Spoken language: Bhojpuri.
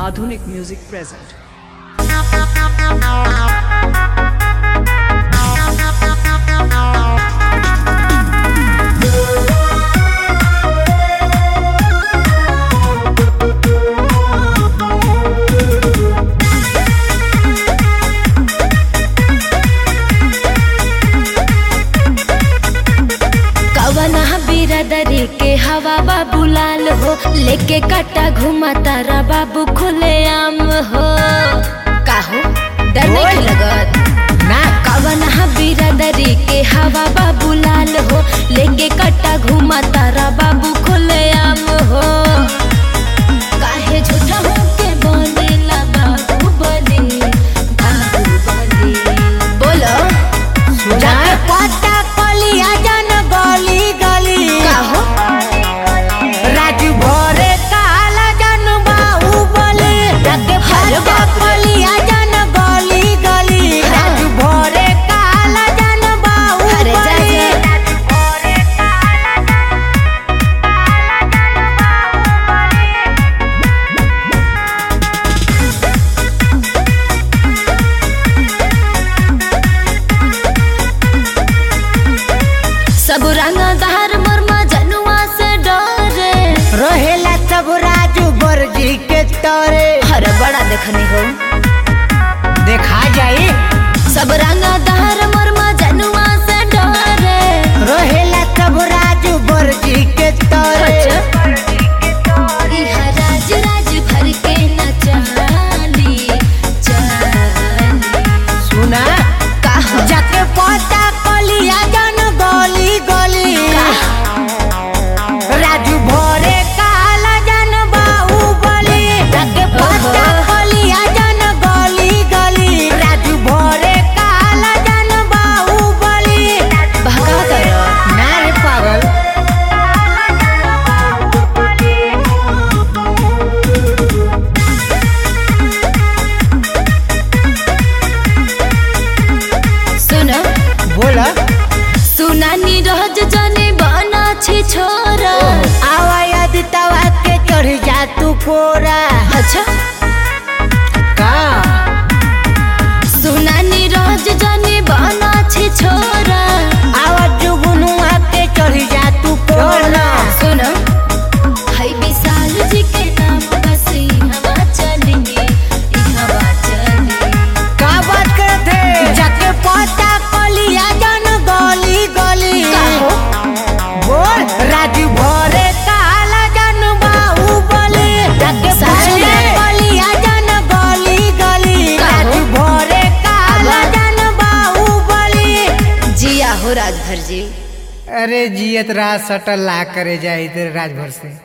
Madhunik Music present. कवना बिरादरी के हवा बाबू लाल हो लेके कट्टा घुमा तारा बाबू खुले आम हो काहो डर नहीं लगत ना कवना बिरादरी के हवा बाबू लाल हो लेके कट्टा घुमा तारा बाबू खुले आम हो काहे झूठा होके बनेला बाबू बली बाबू बली बोलो जाके पत्ता कलिया जन गली गली काहो राजू भोरे काला जन बाहुबली जाके पत्ता कलिया जन गली गली राजू भोरे काला जन अरे जा बाहुबली जा सब रंगा दहर मरमा जनुआ से डरे रहेला सब राजू बरजी के तोरे हर बड़ा देखनी हो देखा जाई सब रंगा दहर मरमा जनुआ से डरे रहेला सब राजू बरजी के तोरे इहा राज राज भर के न चाली चाली सुना काहो जाके पता कलिया जन गली गली राजू भोरे काला जन बाहुबली जाके पता कलिया जन गली गली राजू भोरे काला जन बाहुबली भगा करो ना रे पागल सुनो बोला सुना नी रोज जने बना छी छोरा आवा यदि तवा के चढ़ जा तू कोरा अच्छा का सुना नी रोज जने बना छी छोरा आवा जुगनुआ के चढ़ जा तू कोरा सुनो हाय विशाल जी के नाम बस ई हवा चलेंगे ई हवा चलेंगे का बात करत है जाके पता कलिया जन गली गली काहो? बोल राजू भोरे काला जन बाहुबली जाके सच पता में? कलिया जन गली गली काहो? राजू भोरे काला अब? जन बाहुबली जिया हो राजभर जी अरे जियत राज सटल ला करे जाए इधर राजभर से